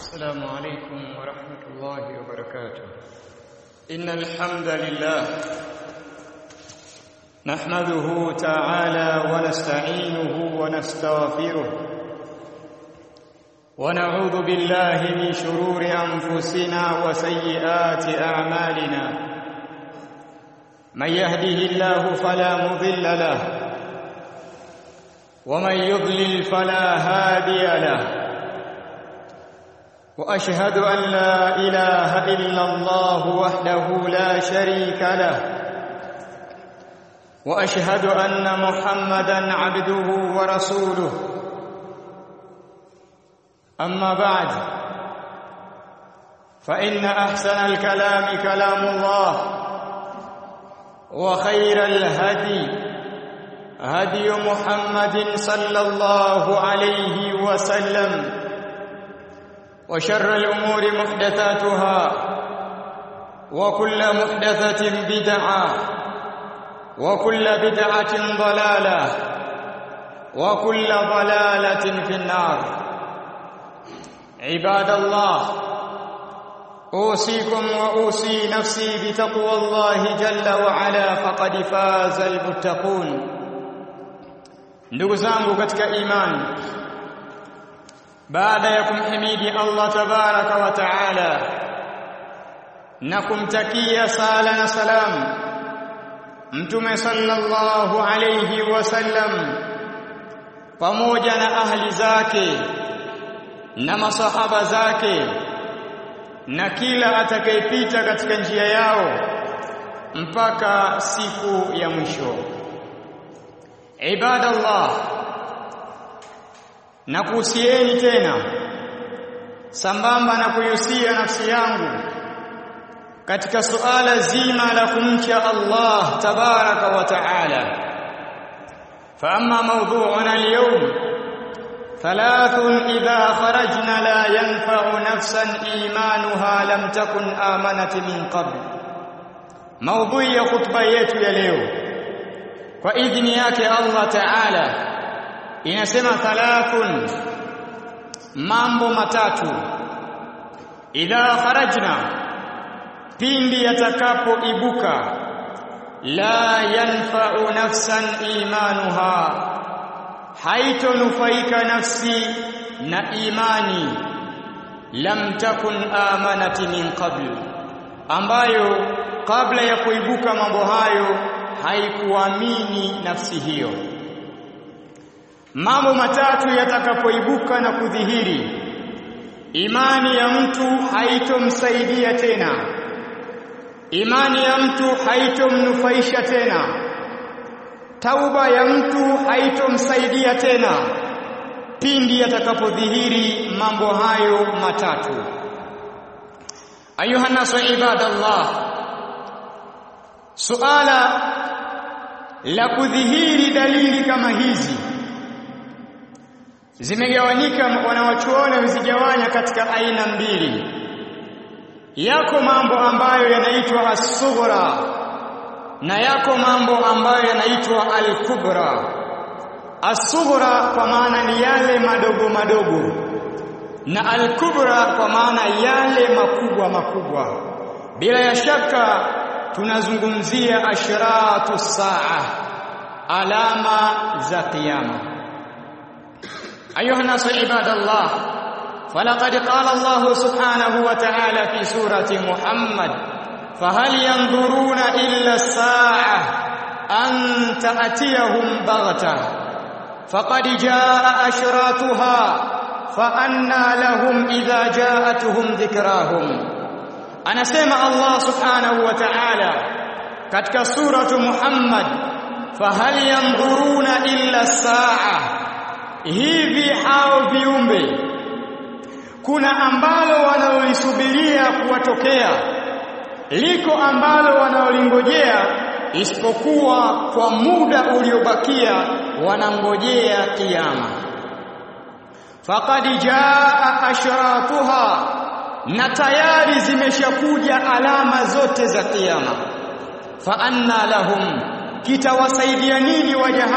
السلام عليكم ورحمة الله وبركاته إن الحمد لله نحمده تعالى ونستعينه ونستغفره ونعوذ بالله من شرور أنفسنا وسيئات أعمالنا من يهده الله فلا مضل له ومن يضلل فلا هادي له واشهد ان لا اله الا الله وحده لا شريك له واشهد ان محمدا عبده ورسوله اما بعد فان احسن الكلام كلام الله وخير الهدي هدي محمد صلى الله عليه وسلم وشر الأمور محدثاتها وكل محدثة بدعة وكل بدعة ضلالة وكل ضلالة في النار عباد الله أوصيكم وأوصي نفسي بتقوى الله جل وعلا فقد فاز المتقون ndugu zangu katika imani baada ya kumhimidi Allah tabaraka wa taala na kumtakia sala na salam mtume sallallahu alayhi wasallam pamoja na ahli zake na masahaba zake na kila atakayepita katika njia yao mpaka siku ya mwisho ibadallah na kuhusieni tena sambamba na kuhusia nafsi yangu katika suala zima la kumcha Allah tabaraka wa taala فاما موضوعنا اليوم ثلاث اذا خرجنا لا ينفع نفسا ايمانها لم تكن امنت من قبل موضوع ya khutba yetu ya leo kwa idhini yake Allah taala inasema thalathun mambo matatu idha kharajna pindi yatakapoibuka la yanfa'u nafsan imanuha haitonufaika nafsi na imani lam takun amanati min qabl ambayo kabla ya kuibuka mambo hayo haikuamini nafsi hiyo mambo matatu yatakapoibuka na kudhihiri imani ya mtu haitomsaidia tena imani ya mtu haitomnufaisha tena tauba ya mtu haitomsaidia tena pindi yatakapodhihiri mambo hayo matatu ayuha nasu ibadallah suala la kudhihiri dalili kama hizi zimegawanyika wanawachuoni wamezigawanya katika aina mbili yako mambo ambayo yanaitwa as-sughra na yako mambo ambayo yanaitwa al-kubra as-sughra kwa maana ni yale madogo madogo na al-kubra kwa maana yale makubwa makubwa bila ya shaka tunazungumzia ashratu saa alama za kiyama أيها الناس عباد الله فلقد قال الله سبحانه وتعالى في سورة محمد فهل ينظرون إلا الساعة أن تأتيهم بغتة فقد جاء أشراتها فأنى لهم إذا جاءتهم ذكراهم أنا سمع الله سبحانه وتعالى كتك سورة محمد فهل ينظرون إلا الساعة hivi hao viumbe kuna ambalo wanaolisubiria kuwatokea liko ambalo wanaolingojea isipokuwa kwa muda uliobakia wanangojea kiyama faqad jaa ashratuha na tayari zimeshakuja alama zote za kiyama fa anna lahum kitawasaidia nini waja hao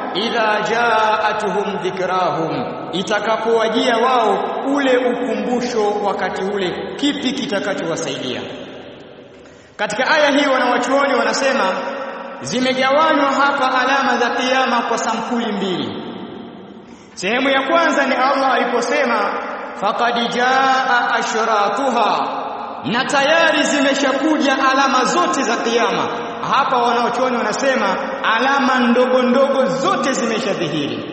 idha jaatuhum dhikrahum itakapowajia wao ule ukumbusho wakati ule kipi kitakachowasaidia katika aya hii wanawachuoni wanasema zimegawanywa hapa alama za kiyama kwa sampuli mbili sehemu ya kwanza ni Allah aliposema faqad jaa ashratuha na tayari zimeshakuja alama zote za kiyama hapa wanaochuoni wanasema alama ndogo ndogo zote zimeshadhihiri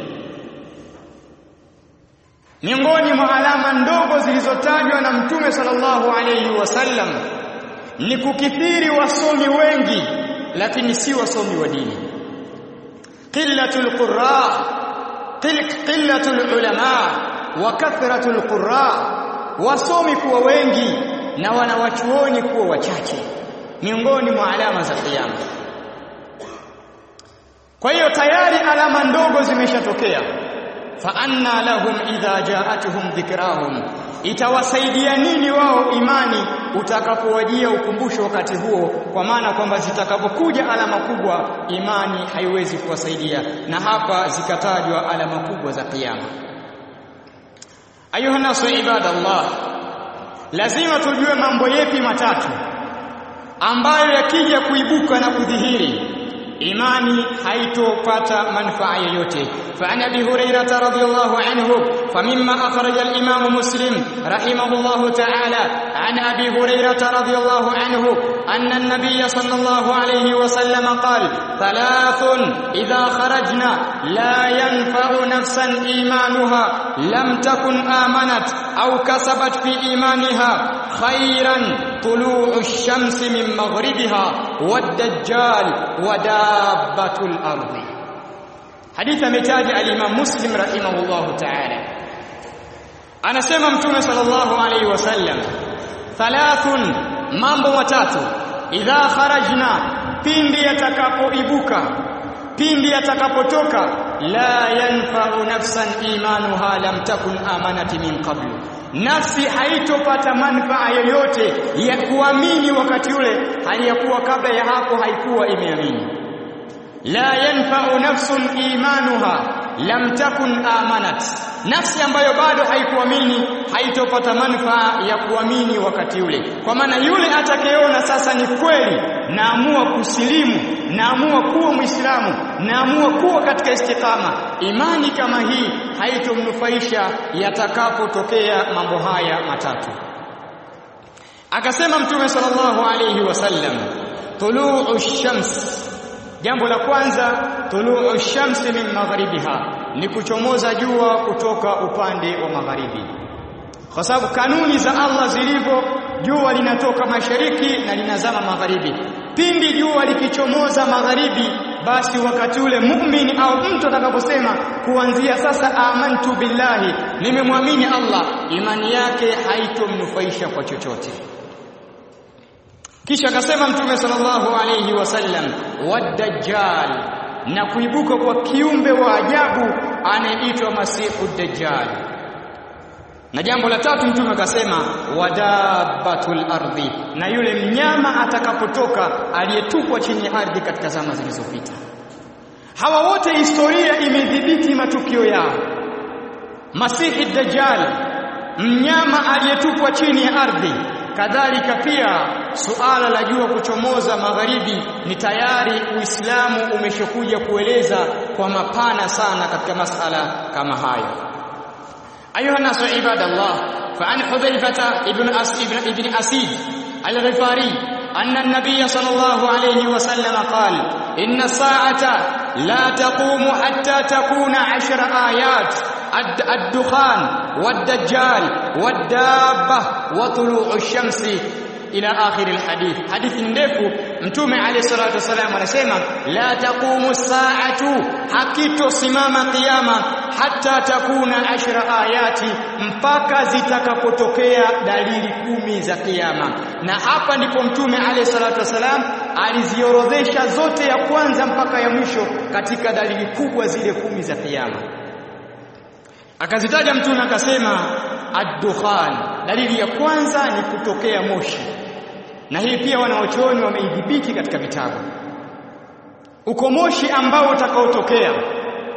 miongoni mwa alama ndogo zilizotajwa na mtume sallallahu alayhi wasallam ni kukithiri wasomi wengi lakini si wasomi wa dini qillatul qurra qillatul ulama wa kathratul qurra wasomi kuwa wengi na wanawachuoni kuwa wachache miongoni mwa alama za kiyama kwa hiyo tayari alama ndogo zimeshatokea fa anna lahum idha jaatuhum dhikrahum itawasaidia nini wao imani utakapowajia ukumbusho wakati huo kwa maana kwamba zitakapokuja alama kubwa imani haiwezi kuwasaidia na hapa zikatajwa alama kubwa za kiyama ayuha nasu ibadallah lazima tujue mambo yepi matatu ambayo yakija kuibuka na kudhihiri imani haitopata manufaa yoyote فعن ابي هريره رضي الله عنه فمما اخرج الامام مسلم رحمه الله تعالى عن ابي هريره رضي الله عنه ان النبي صلى الله عليه وسلم قال ثلاث اذا خرجنا لا ينفع نفسا ايمانها لم تكن امنت او كسبت في ايمانها خيرا طلوع الشمس من مغربها والدجال ودابه الارض hadithi ametaja al-Imam Muslim rahimahullahu ta'ala anasema mtume sallallahu alayhi wasallam thalathun mambo matatu idha kharajna pindi yatakapoibuka pindi yatakapotoka la yanfa'u nafsan imanuha lam takun amanati min qablu nafsi haitopata manufaa yoyote ya kuamini wakati ule hali ya kuwa kabla ya hapo haikuwa imeamini la yanfa'u nafsun imanuha lam takun amanat nafsi ambayo bado haikuamini haitopata manufaa ya kuamini wakati ule kwa maana yule atakayeona sasa ni kweli naamua kusilimu naamua kuwa muislamu naamua kuwa katika istikama imani kama hii haitomnufaisha yatakapotokea mambo haya matatu akasema mtume sallallahu alayhi wasallam tuluu shams Jambo la kwanza tuluu shamsi min magharibiha ni kuchomoza jua kutoka upande wa magharibi. Kwa sababu kanuni za Allah zilivyo jua linatoka mashariki na linazama magharibi. Pindi jua likichomoza magharibi basi wakati ule muumini au mtu atakaposema kuanzia sasa amantu billahi nimemwamini Allah imani yake haitomnufaisha kwa chochote. kisha akasema mtume sallallahu alayhi wasallam wadajjal na kuibuka kwa kiumbe wa ajabu anayeitwa masihu dajjal na jambo la tatu mtume akasema wadabatul ardhi na yule mnyama atakapotoka aliyetupwa chini ya ardhi katika zama zilizopita hawa wote historia imedhibiti matukio yao masihi dajjal mnyama aliyetupwa chini ya ardhi kadhalika pia suala la jua kuchomoza magharibi ni tayari Uislamu umeshokuja kueleza kwa mapana sana katika masala kama hayo ayuha nasu ibadallah fa an hudhaifata ibn as ibn ibn asid al-ghifari anna an-nabiy sallallahu alayhi wa sallam qala inna as-sa'ata la taqumu hatta takuna 10 ayat الدخان والدجال والدابة وطلوع الشمس ila akhir alhadith hadithi ndefu mtume alayhi salatu wasalam anasema la taqumu saatu hakitosimama kiyama hata takuna ashra ayati mpaka zitakapotokea dalili kumi za kiyama na hapa ndipo mtume alayhi salatu wasalam aliziorodhesha zote ya kwanza mpaka ya mwisho katika dalili kubwa zile kumi za kiyama akazitaja mtume akasema ad-dukhan dalili ya kwanza ni kutokea moshi na hii pia wanaochuoni wameidhibiti katika vitabu uko moshi ambao utakaotokea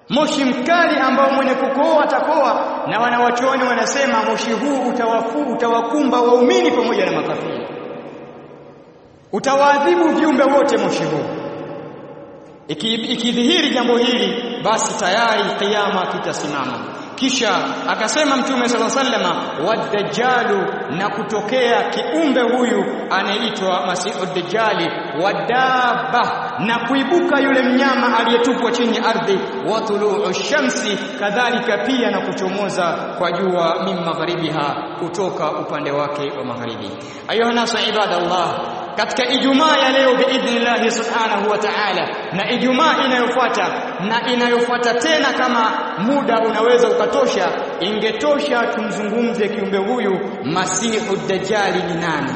moshi mkali ambao mwenye kukoa atakoa na wanawachuoni wanasema moshi huu utawafu utawakumba waumini pamoja na makafiri utawaadhibu viumbe wote moshi huu ikidhihiri iki jambo hili basi tayari kiyama kitasimama kisha akasema mtume sala sallama wadajjalu na kutokea kiumbe huyu anaitwa masihu dajjali wadaba na kuibuka yule mnyama aliyetupwa chini ardhi wa tuluu shamsi kadhalika pia na kuchomoza kwa jua min magharibiha kutoka upande wake wa magharibi ayuha nasu ibadallah katika ijumaa ya leo biidhnillah subhanahu wa ta'ala na ijumaa inayofuata na inayofuata tena kama muda unaweza ukatosha ingetosha tumzungumze kiumbe huyu masihu dajjali ni nani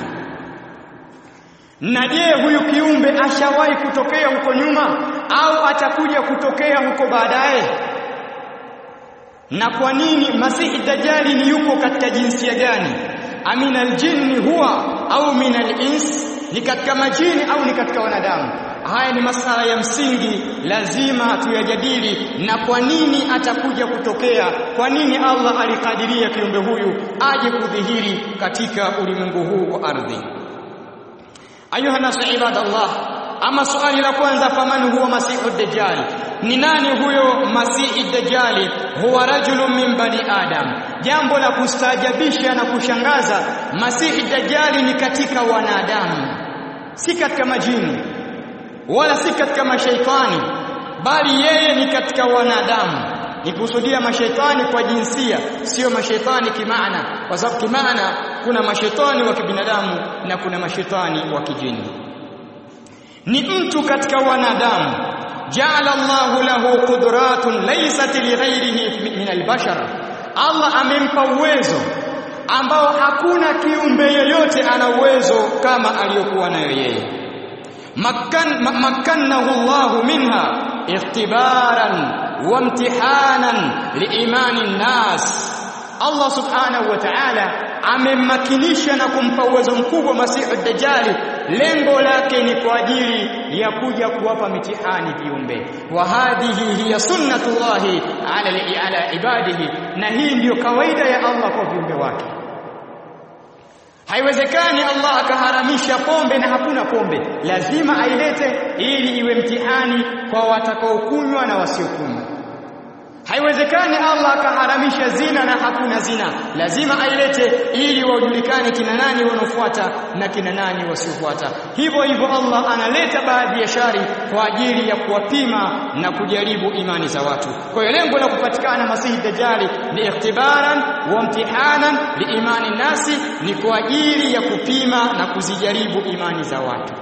na je huyu kiumbe ashawahi kutokea huko nyuma au atakuja kutokea huko baadaye na kwa nini masihi dajjali ni yuko katika jinsia gani amina aljinni huwa au min alins ni katika majini au ni katika wanadamu haya ni masala ya msingi lazima tuyajadili na kwa nini atakuja kutokea kwa nini Allah alikadiria kiumbe huyu aje kudhihiri katika ulimwengu huu wa ardhi ayuha nasu ibadallah ama swali la kwanza faman huwa masihu dajjal ni nani huyo masihi dajjali huwa rajulun min bani adam jambo la kustaajabisha na kushangaza masihi dajjali ni katika wanadamu si katika majini wala si katika mashaitani bali yeye ni katika wanadamu nikusudia mashaitani kwa jinsia sio mashaitani kimaana kwa sababu kimaana kuna mashaitani wa kibinadamu na kuna mashaitani wa kijini ni mtu katika wanadamu ja'ala Allahu lahu qudratun laysat lighairihi min albashar Allah amempa uwezo ambao hakuna kiumbe yeyote ana uwezo kama aliyokuwa nayo yeye makkan makkannahu Allahu minha ikhtibaran wa imtihanan liimani nnas Allah subhanahu wa ta'ala amemmakinisha na kumpa uwezo mkubwa Masihu Dajjali lengo lake ni kwa ajili ya kuja kuwapa mitihani viumbe wa hadhihi hiya sunnatullahi ala ala ibadihi na hii ndiyo kawaida ya Allah kwa viumbe wake Haiwezekani Allah akaharamisha pombe na hakuna pombe. Lazima ailete ili iwe mtihani kwa watakaokunywa na wasiokunywa. Haiwezekani Allah akaharamisha zina na hakuna zina. Lazima ailete ili wajulikane kina nani wanaofuata na kina nani wasiofuata. Hivyo hivyo Allah analeta baadhi ya shari kwa ajili ya kuwapima na kujaribu imani za watu. Kwa hiyo lengo la kupatikana Masihi Dajjali ni ikhtibaran wa imtihanan liimani nasi, ni kwa ajili ya kupima na kuzijaribu imani za watu.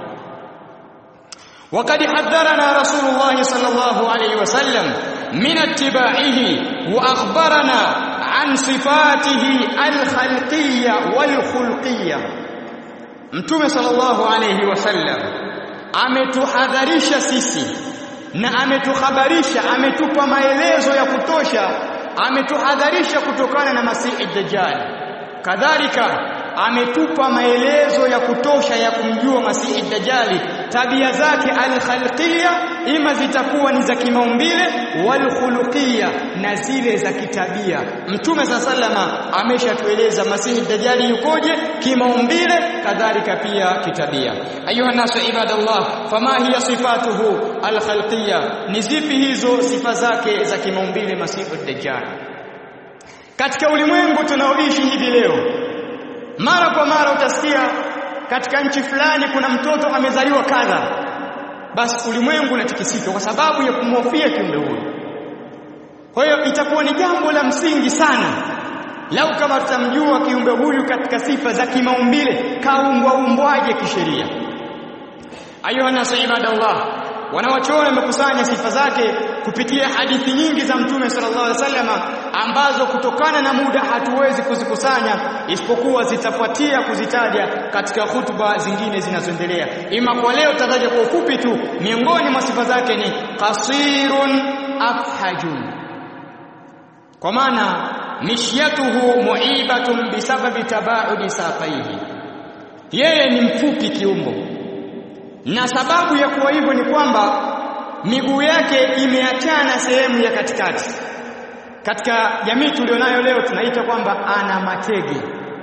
وقد حذرنا رسول الله صلى الله عليه وسلم من اتباعه واخبرنا عن صفاته الخلقيه والخلقيه mtume sallallahu alayhi wasallam ametuhadharisha sisi na ametuhabarisha ametupa maelezo ya kutosha ametuhadharisha kutokana na masihi dajjal kadhalika ametupa maelezo ya kutosha ya kumjua masihi dajjali tabia zake alkhalqiyya ima zitakuwa ni za kimaumbile walkhuluqiyya na zile za kitabia mtume sa salama ameshatueleza masihi dajjali yukoje kimaumbile kadhalika pia kitabia ayuha nasu ibadallah fama hiya sifatuhu alkhalqiyya ni zipi hizo sifa zake za kimaumbile masihi dajjali katika ulimwengu tunaoishi hivi leo mara kwa mara utasikia katika nchi fulani kuna mtoto amezaliwa kadha basi ulimwengu unatikisika kwa sababu ya kumhofia kiumbe huyo kwa hiyo itakuwa ni jambo la msingi sana lau kama tutamjua kiumbe huyu katika sifa za kimaumbile kaumbwa umbwaje kisheria ayuha nasu ibadallah wanawachuoni wamekusanya sifa zake kupitia hadithi nyingi za mtume sallallahu alaihi wasallam ambazo kutokana na muda hatuwezi kuzikusanya isipokuwa zitafuatia kuzitaja katika hutuba zingine zinazoendelea ima kwa leo tataja kwa ufupi tu miongoni mwa sifa zake ni qasirun afhajun kwa maana mishyatuhu muibatun bisababi tabaudi saqaihi yeye ni mfupi kiumbo na sababu ya kuwa hivyo ni kwamba miguu yake imeachana sehemu ya katikati katika jamii tulionayo leo tunaita kwamba ana matege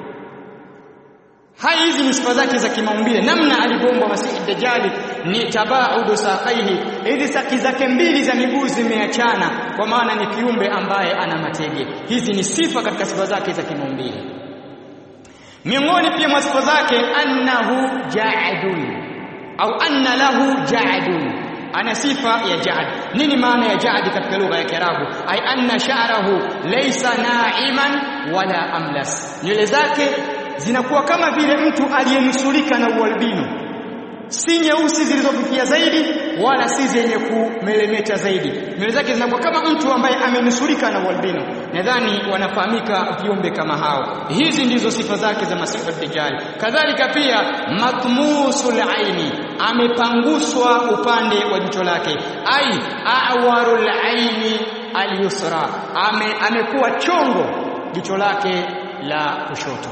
hai hizi ni sifa zake za kimaumbile namna alivyoumbwa masihi dajjali ni tabaudu saqaihi hizi saki zake mbili za miguu zimeachana kwa maana ni kiumbe ambaye ana matege hizi ni sifa katika sifa zake za kimaumbile miongoni pia mwa sifa zake annahu ja'dun au anna lahu ja'dun ana sifa ya ja'd nini maana ya ja'd katika lugha ya kiarabu ay anna sha'rahu laysa na'iman wala amlas nywele zake zinakuwa kama vile mtu aliyenusurika na ualbino si nyeusi zilizofikia zaidi wala si zenye kumelemeta zaidi nywele zake zinakuwa kama mtu ambaye amenusurika na ualbino nadhani wanafahamika viumbe kama hao hizi ndizo sifa zake za masifu dajjal kadhalika pia matmusul aini amepanguswa upande wa jicho lake ai awarul aini alyusra ame amekuwa chongo jicho lake la kushoto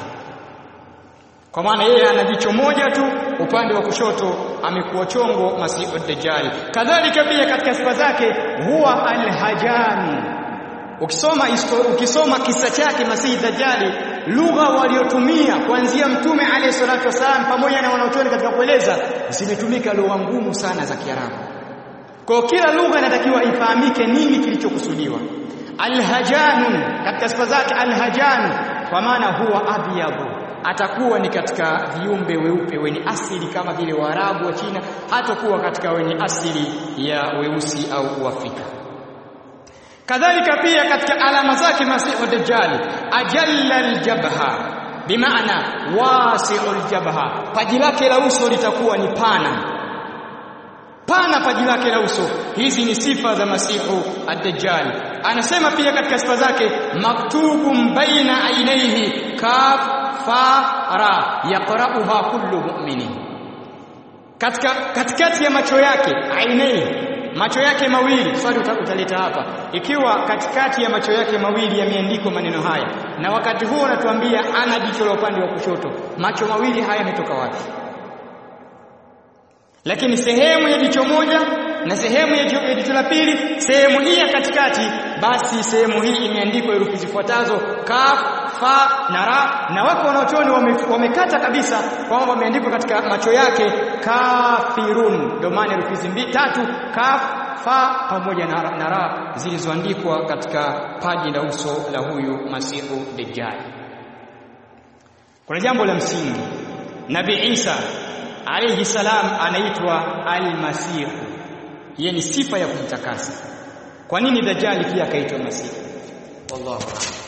kwa maana yeye ana jicho moja tu upande wa kushoto amekuwa chongo masihu dajjal kadhalika pia katika sifa zake huwa alhajan ukisoma ukisoma kisa chake masihi dajjali lugha waliotumia kuanzia mtume alayhi salatu wasalam pamoja na wanaochuoni katika kueleza zimetumika lugha ngumu sana za kiarabu kwa kila lugha inatakiwa ifahamike nini kilichokusudiwa alhajanun katika sifa zake alhajanu kwa maana huwa abyadu atakuwa ni katika viumbe weupe wenye asili kama vile Waarabu wa China hatakuwa katika wenye asili ya weusi au Uafrika kadhalika pia katika alama zake Masihu Dajjal ajalla aljabha bimaana wasi'u aljabha paji lake la uso litakuwa ni pana pana paji lake la uso hizi ni sifa za Masihu ad-Dajjal anasema pia katika sifa zake maktubun baina ainaihi kaf fa ra yaqra'uha kullu mu'minin katika katikati ya macho yake ainai macho yake mawili swali utaleta hapa ikiwa katikati ya macho yake mawili yameandikwa maneno haya na wakati huo anatuambia ana jicho la upande wa kushoto macho mawili haya yametoka wapi lakini sehemu ya jicho moja na sehemu ya jicho la pili sehemu hii ya katikati basi sehemu hii imeandikwa herufi zifuatazo kaf fa na ra na wako wanaochoni wamekata wame kabisa kwamba wameandikwa katika macho yake kafirun ndio maana herufi mbili tatu kaf fa pamoja na, na ra zilizoandikwa katika paji la uso la huyu masihu dajjal kuna jambo la msingi nabii Isa alayhi salam anaitwa al-masih yeye ni sifa ya kumtakasa kwa nini dajjali pia akaitwa masih wallahu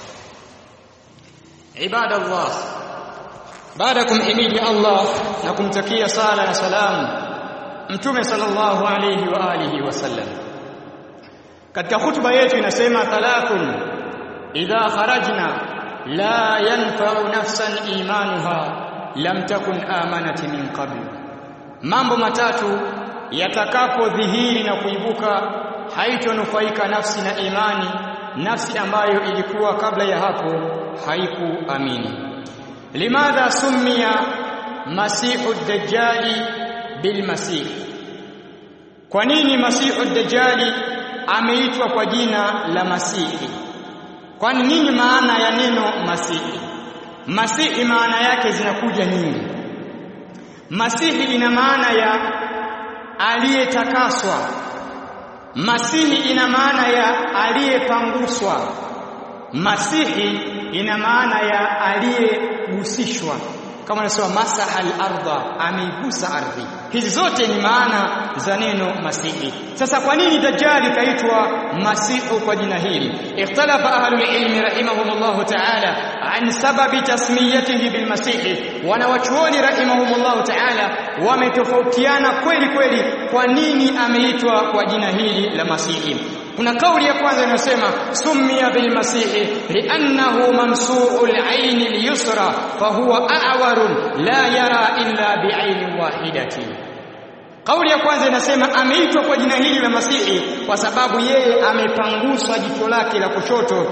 ibada Allah baada kumhimidi Allah na kumtakia sala na salamu mtume sallallahu alayhi wa alihi wasallam katika hutuba yetu inasema thalathun idha kharajna la yanfa'u nafsan imanuha lam takun amanati min qabl mambo matatu yatakapodhihiri na kuibuka haitonufaika nafsi na imani nafsi ambayo ilikuwa kabla ya hapo haikuamini limadha summiya masihu dajjali bilmasih kwa nini masihu dajjali ameitwa kwa jina la masihi kwani nini maana ya neno masihi masihi maana yake zinakuja nyingi masihi ina maana ya aliyetakaswa masihi ina maana ya aliyepanguswa masihi ina maana ya aliyegusishwa kama nasema masaha al-ardha ameigusa ardhi hizi zote ni maana za neno masihi sasa kwa nini dajjali kaitwa masihu kwa jina hili ikhtalafa ahlul ilmi rahimahumullah ta'ala an sababi tasmiyatihi bil masihi wanawachuoni rahimahumullah ta'ala wametofautiana kweli kweli kwa nini ameitwa kwa jina hili la masihi kuna kauli ya kwanza inasema summiya bil masihi li'annahu mamsu'ul 'ayn al-yusra fa huwa a'warun la yara illa bi'aynin wahidatin Kauli ya kwanza inasema ameitwa kwa jina hili la Masihi kwa sababu yeye amepanguswa jicho lake la kushoto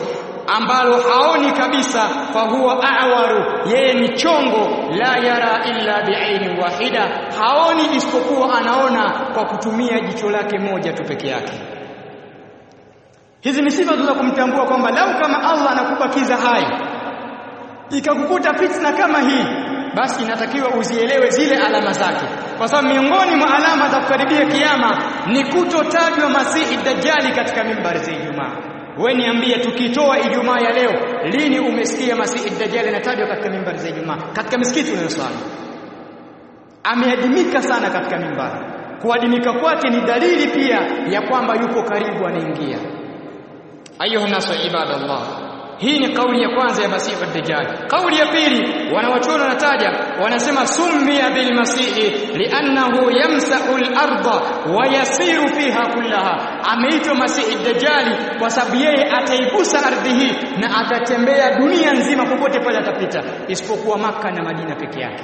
ambalo haoni kabisa fahuwa a'waru yeye ni chongo la yara illa bi'aini wahida haoni isipokuwa anaona kwa kutumia jicho lake moja tu peke yake hizi ni sifa za kumtambua kwamba lau kama Allah anakubakiza hai ikakukuta fitna kama hii basi inatakiwa uzielewe zile alama zake kwa sababu miongoni mwa alama za kukaribia kiyama ni kutotajwa masihi dajjali katika mimbari za Ijumaa wewe niambie tukitoa Ijumaa ya leo lini umesikia masihi dajjali anatajwa katika mimbari za Ijumaa katika misikiti unayosali ameadimika sana katika mimbari kuadimika kwake ni dalili pia ya kwamba yuko karibu anaingia ayuha nasu ibadallah hii ni kauli ya kwanza ya masihi ad-dajjal kauli ya pili wanawachuoni wanataja wanasema summiya bil masihi li'annahu yamsahu al-ardha wa yasiru fiha kullaha ameitwa masihi ad-dajjal kwa sababu yeye ataigusa ardhi hii na atatembea dunia nzima popote pale atapita isipokuwa maka na Madina peke yake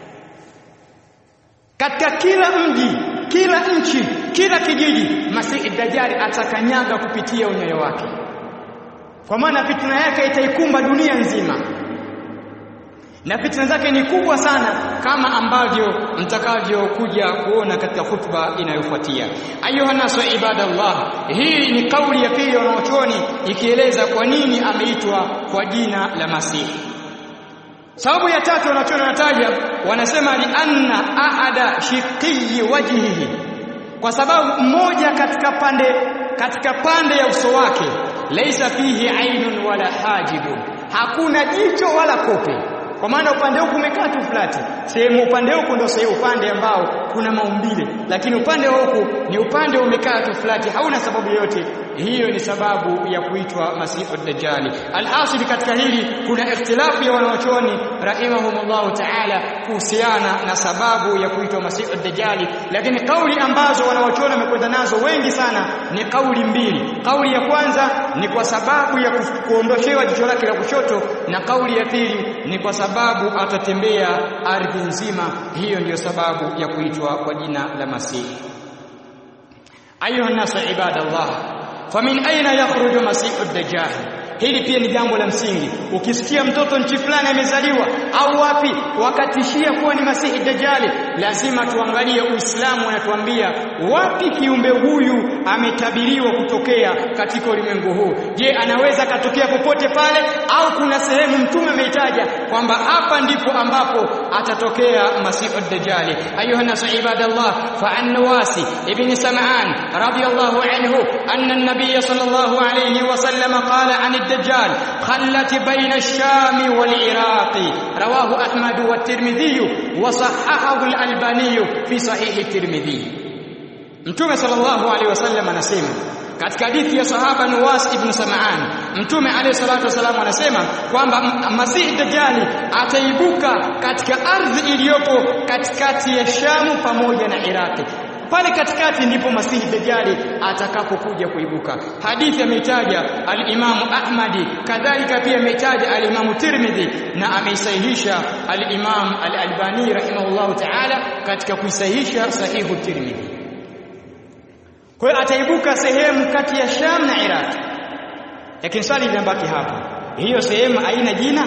katika kila mji kila nchi kila kijiji masihi dajjal atakanyaga kupitia unyayo wake kwa maana fitna yake itaikumba dunia nzima na fitna zake ni kubwa sana kama ambavyo mtakavyokuja kuona katika hutuba inayofuatia ayuha nasu ibadallah hii ni kauli ya pili wanaochuoni ikieleza kwa nini ameitwa kwa jina la masihi sababu ya tatu wanachuoni wanataja wanasema li anna ahada shiqiyi wajhihi kwa sababu mmoja katika pande katika pande ya uso wake laisa fihi ainun wala hajibun hakuna jicho wala kope kwa maana upande huku umekaa tu flati sehemu upande huku ndio sehemu upande ambao kuna maumbile lakini upande wa huku ni upande umekaa tu flati hauna sababu yoyote hiyo ni sababu ya kuitwa masihu dajjali alhasil katika hili kuna ikhtilafu ya wanaochoni rahimahumullah ta'ala kuhusiana na sababu ya kuitwa masihu dajjali lakini kauli ambazo wanaochoni wamekwenda nazo wengi sana ni kauli mbili kauli ya kwanza ni kwa sababu ya kuondoshewa jicho lake la kushoto na kauli ya pili ni kwa sababu atatembea ardhi nzima hiyo ndiyo sababu ya kuitwa kwa jina la masihi ayuha nasu ibadallah famin aina yakhruju masihu dajjal hili pia ni jambo la msingi ukisikia mtoto nchi fulani amezaliwa au wapi wakatishia kuwa ni masihi dajjali lazima tuangalie uislamu unatuambia wapi kiumbe huyu ametabiriwa kutokea katika ulimwengu huu je anaweza katokea popote pale au kuna sehemu mtume ameitaja kwamba hapa ndipo ambapo atatokea masihu dajjali ayuha nasu ibadallah fa an nawasi ibn sam'an radiyallahu anhu anna an-nabiy sallallahu alayhi wa sallam qala an الدجال خلت بين الشام والعراق رواه أحمد والترمذي وصححه الألباني في صحيح الترمذي Mtume sallallahu alaihi wasallam anasema katika hadithi ya sahaba Nuwas ibn Sam'an Mtume alayhi salatu wasallam anasema kwamba Masihi Dajjali ataibuka katika ardhi iliyopo katikati ya Shamu pamoja na Iraki pale katikati ndipo Masihi Dajjali atakapokuja kuibuka. Hadithi ameitaja al-Imam Ahmadi, kadhalika pia ameitaja al-Imam Tirmidhi na ameisahihisha al-Imam al-Albani rahimahullahu ta'ala katika kuisahihisha sahihu Tirmidhi. Kwa hiyo ataibuka sehemu kati ya Sham na Iraq. Lakini swali linabaki hapa. Hiyo sehemu haina jina?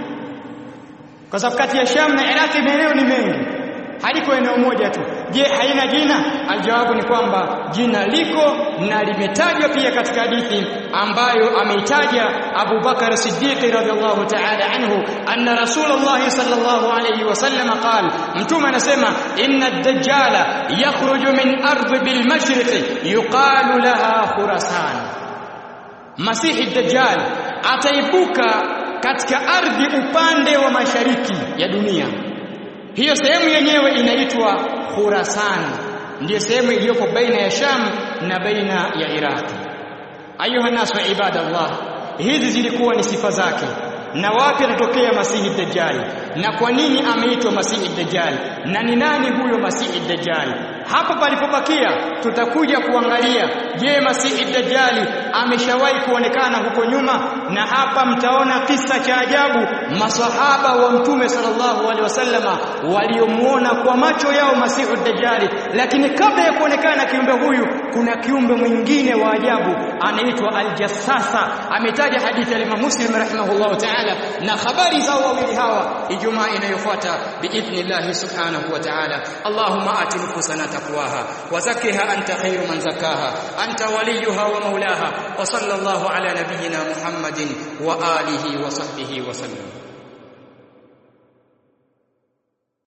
Kwa sababu kati ya Sham na Iraq maeneo ni mengi haliko eneo moja tu je haina jina aljawabu ni kwamba jina liko na limetajwa pia katika hadithi ambayo ameitaja Abu Bakar Siddiq radhiallahu ta'ala anhu anna Rasulullah sallallahu alayhi wasallam qala mtume anasema inna ad-dajjala yakhruju min ardh bil mashriq yuqalu laha khurasan Masihi ad-dajjal ataibuka katika ardhi upande wa mashariki ya dunia hiyo sehemu yenyewe inaitwa Khurasan ndiyo sehemu iliyopo baina ya Sham na baina ya Iraq ayuha nasu ibadallah hizi zilikuwa ni sifa zake na wapi anatokea Masihi Dajjal na kwa nini ameitwa Masihi Dajjal na ni nani huyo Masihi Dajjal hapa palipobakia tutakuja kuangalia je masihi dajjali ameshawahi kuonekana huko nyuma na hapa mtaona kisa cha ajabu masahaba wa mtume sallallahu alaihi wasallama waliomuona kwa macho yao masihi dajjali lakini kabla ya kuonekana kiumbe huyu kuna kiumbe mwingine wa ajabu anaitwa aljassasa ametaja hadithi ya Imam Muslim rahimahullah ta'ala na habari zao wawili hawa ijumaa inayofuata biidhnillah subhanahu wa ta'ala Allahumma ati nufusana taqwaha wa zakkiha anta khairu man zakkaha anta waliyuha wa maulaha wa sallallahu ala nabiyyina Muhammadin wa alihi wa sahbihi wa sallam